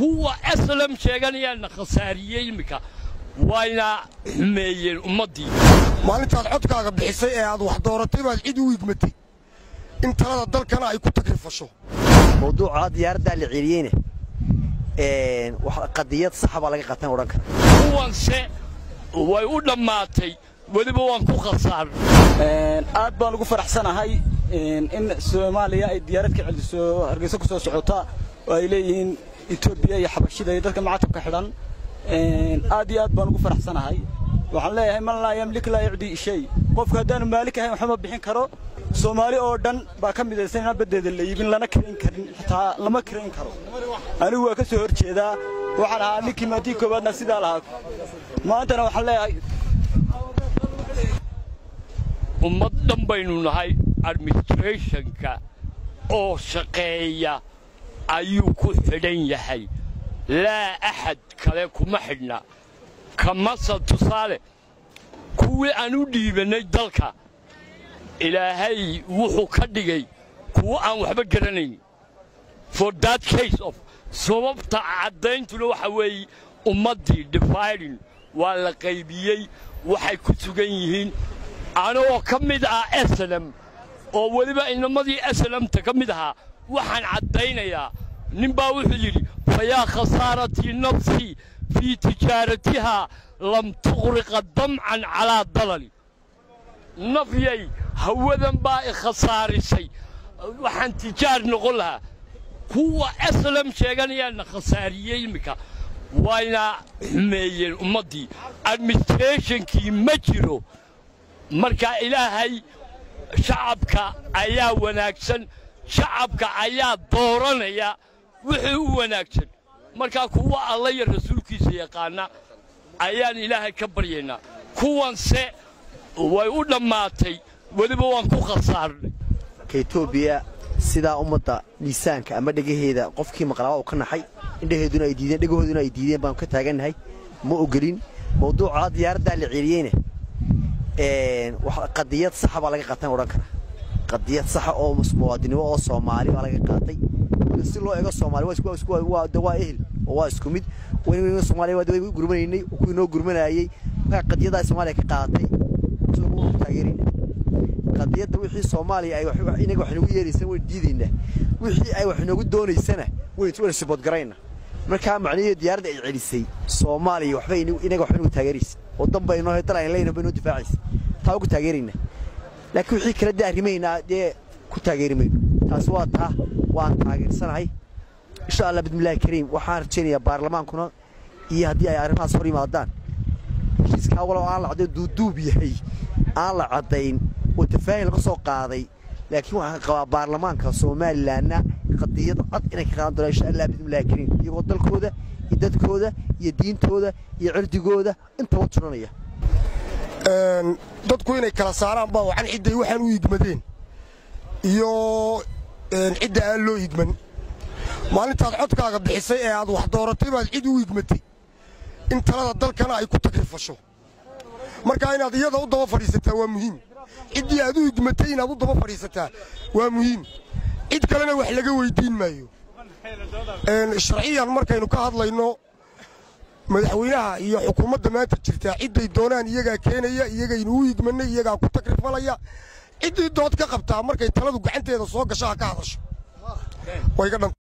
kuwa aslam sheeganayaana khasaariyey iminka wayna xumeeyeen ummaddii maalintaad codkaaga bixisay ee aad wax dooratay baad cid u igmatay in talada dalkana ay ku tagrifasho mawduuca diyaaraddaa la celiyeyna qadiyad saxa baa laga qatan odhan kara kuwanse way u dhammaatay weliba waan ku khasaarnay aad baan ugu faraxsanahay in soomaaliya ay diyaarad ka celiso hargeysa ku soo socota oo ay leeyihiin etoobiya iyo xabashida iyo dadka macatabka xidhan aad iyo aad baan ugu faraxsanahay waxaan leeyahay man laa yamlik laa yucdi shay qofku haddaanu maalik ahayn waxba ma bixin karo soomaali oo dhan baa ka midaysan inaan baddeeda la iibin lana kirayn karin xitaa lama kirayn karo anigu waa ka soo hor jeedaa waxaan ahaa ninkii maatii koowaadna sidaa lahaa maantana waxaan leeyahay ummad dhan baynu nahay administrationka oo shaqeeya ayuu ku xidhan yahay laa axad kale kuma xidhna kamase tusaale kuwii aan u dhiibannay dalka ilaahay wuxuu ka dhigay kuwo aan waxba garanayn for that case of sababta caddayntuna waxa weeye ummaddii dividing waa la qaybiyey waxay ku sugan yihiin anagoo ka mid ah eslem oo weliba inamadii eslemta ka mid ahaa waxaan caddaynayaa nin baa wuxuu yidhi fayaa khasaaratii nafsii fii tijaaratihaa lam tuqriqa damcan calaa dalali nafyay hawadan baa i khasaarisay waxaan tijaar noqon lahaa kuwa eslam sheeganayaana khasaariyey iminka wayna xumeeyeen ummaddii administrationkii ma jiro marka ilaahay shacabka ayaa wanaagsan shacabka ayaa dooranaya wixii u wanaagsan markaa kuwa alla iyo rasuulkiisa yaqaana ayaan ilaahay ka baryaynaa kuwanse way u dhammaatay weliba waan ku khasaarnay ka etoobiya sidaa ummadda miisaanka ama dhegaheeda qofkii maqlaaba uu ka naxay indhaheeduna ay diideen dhegahooduna ay diideen baan ka taagannahay ma ogolin mawduuca diyaaraddaa la celiyeyna qadiyad saxa baa laga qatan odhan kara qadiyad saxa oo muwaadinimo oo soomaali baa laga qaatay si loo eego soomaali waa ehel oo waa isku mid soomaaliya way gurmanaynay kuwii noo gurmanayey markaa qadiyaddaa soomaaliya ka qaadatay isagoo taageerayna qadiyadda wixii soomaaliya ay inaga wax inoogu yeeraysana waynu diidaynaa wixii ay wax inoogu doonaysana waynu siboodgarayna markaa macnihii diyaaradda ay celisay soomaaliya waxba inaga wax inoogu taageeraysa oo dan baynoo dal ayna leeyahin baynoo difaacaysa taa ugu taageerayna laakiin wixii kale dee arrimaynaa dee ku taageeri mayno taasi waa taa waan taageersanahay insha allah bismillahi kariim waxaan rajaynayaa baarlamaankuna iyo haddii ay arrimahaas hor yimaadaan heshiiskaa walow aan la caddayn duuduub yahay aan la caddayn oo tafaahin laga soo qaaday laakiin waxaan qabaa baarlamaanka somalilanna qadiyad cad inay ka qaadan doonaan insha allah bismillahi kariim iyagoo dalkooda iyo dadkooda iyo diintooda iyo cirdigooda intaba turanaya dadku inay kala saaraan baa wacan cidday waxaan u igmadeen iyo cidda aan loo igman maalintaad codkaaga bixisay ee aad wax dooratay baad cid u igmatay in talada dalkana ay ku tagrifasho markaa inaad iyada u daba fadhiisataa waa muhiim ciddii aad u igmatay inaad u daba fadhiisataa waa muhiim cid kalena wax laga weyddiin maayo sharciyan markaynu ka hadlayno madaxweynaha iyo xukuumadda maanta jirtaa cidday doonaan iyagaa keenaya iyagaynu u igmannay iyagaa ku tagrifalaya ciddii dood ka qabtaa markay taladu gacanteeda soo gasho ha ka hadasho